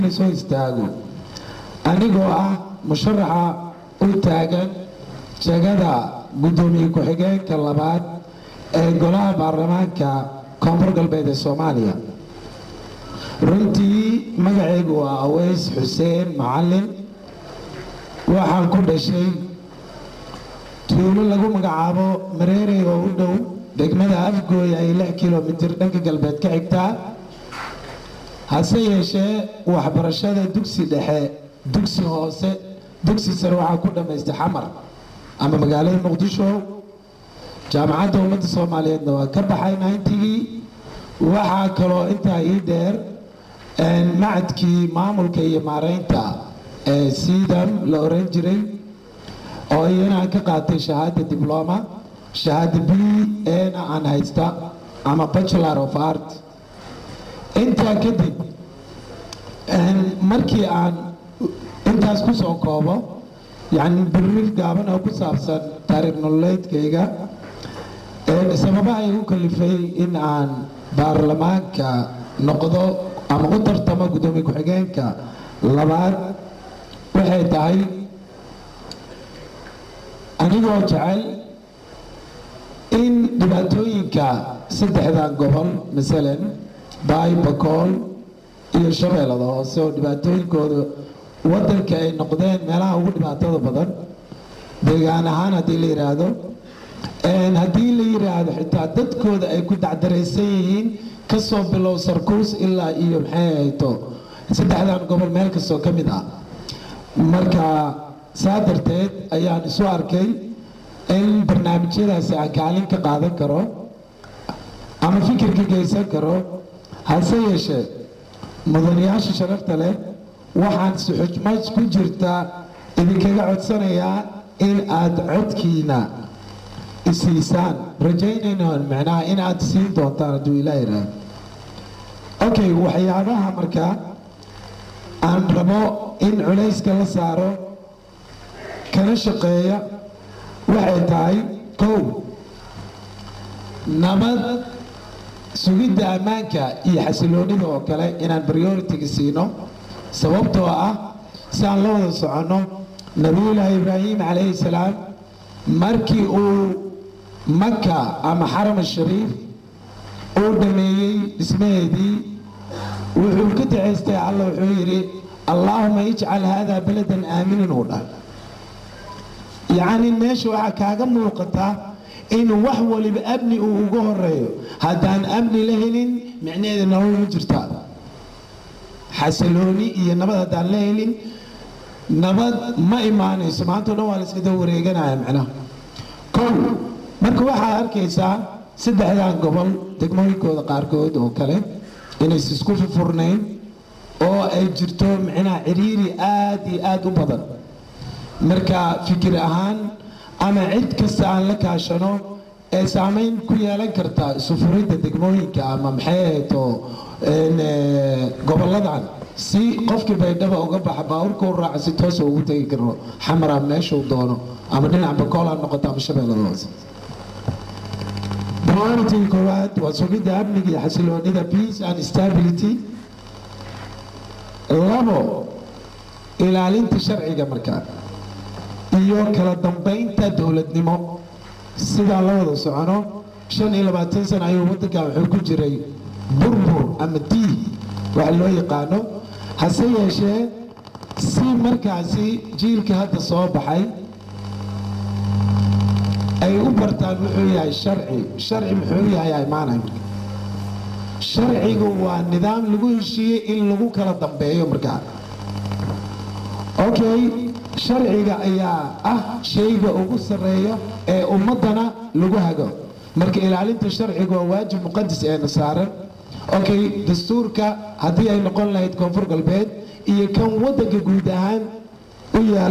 soo istaago anigoo ah musharaxa u taagan jegada guddoomiye ku-xigeenka labaad ee golaha baarlamaanka koonfur galbeed ee soomaaliya runtii magacaygu waa aweys xuseen macalin waxaan ku dhashay tuulo lagu magacaabo mareerey oo u dhow degmada afgooy ay lix kilomitir dhanka galbeed ka xigtaa hase yeeshee waxbarashada dugsi dhexe dugsi hoose dugsi sare waxaa ku dhammaystay xamar ama magaalada muqdisho jaamacadda ummadda soomaaliyeedna waa ka baxay nayntigii waxaa kaloo intaa ii dheer macadkii maamulka iyo maareynta ee siidam la oran jiray oo iyana aan ka qaatay shahaada dibloma shahaada b ena aan haysta ama bachelor of art intaa kadib markii aan intaas ku soo koobo yacni birrir gaaban oo ku saabsan taariikh nololeedkayga sababaha igu kalifay in aan baarlamaanka noqdo ama u tartamo guddoomiye ku-xigeenka labaad waxay tahay anigoo jecel in dhibaatooyinka saddexdan gobol masalan baay bakool iyo shabeellada hoose oo dhibaatooyinkooda waddanka ay noqdeen meelaha ugu dhibaatada badan deegaan ahaan haddii la yidhaahdo haddii la yidhaahdo xitaa dadkooda ay ku dacdaraysan yihiin kasoo bilow sarkuus ilaa iyo maxay hayto saddexdan gobol meel kastoo ka mid ah marka saa darteed ayaan isu arkay in barnaamijyadaasi aan kaalin ka qaadan karo ama fikirka geysan karo hase yeeshee mudanayaasha sharafta leh waxaan suxujmaj ku jirta idinkaga codsanayaa in aad codkiina isiisaan rajaynaynoon micnaha in aad siin doontaan hadduu ilaa yidhaahdo okay waxyaabaha markaa aan rabo in culayska la saaro kana shaqeeya waxay tahay kow nabad sugidda ammaanka iyo xasiloonida oo kale inaan prioritiga siino sababtoo ah si aan la wada soconno nabiyullaahi ibraahim calayhi salaam markii uu maka ama xaram ashariif uu dhameeyey dhismaheedii wuxuu ka dacaystay alla wuxuu yidhi allaahuma ijcal haadaa baladan aaminin uu dhahay yacni meesha waxaa kaaga muuqata in wax waliba amni uu uga horeeyo haddaan amni la helin micnaheeda nolol ma jirta xasilooni iyo nabad haddaan la helin nabad ma imaanayso maantao dhan waa la iska daba wareeganaya macnaha kow marka waxaad arkaysaa saddexdan gobol degmooyinkooda qaarkood oo kale inays isku furnayn oo ay jirto micnaha ciriiri aad iyo aad u badan marka fikir ahaan ama cid kasta aan la kaashano ee saamayn ku yeelan karta isufuridda degmooyinka ama maxay ahayto goboladan si qofkii baydhaba uga baxa baaburka u raaca si toosa ugu tegi karo xamara meeshuu doono ama dhinac bakool ha noqoto ama shabeellada hoose priority koowaad waa sugidda amniga iyo xasiloonida peace and stability labo ilaalinta sharciga markaa iyo kala dambaynta dowladnimo sidaan la wada socono shan iyo labaatan sana ayuu waddankan wuxuu ku jiray burbur ama diig waxa loo yaqaano hase yeeshee si markaasi jiilka hadda soo baxay ay u bartaan muxuu yahay sharci sharci muxuu yahay imaanay sharcigu waa nidaam lagu heshiiyey in lagu kala dambeeyo markaa okay sharciga ayaa ah shayga ugu sarreeya ee ummaddana lagu hago marka ilaalinta sharciga waa waajib muqadas eena saaran okay dastuurka haddii ay noqon lahayd koonfur galbeed iyo kan waddanka guud ahaan u yaala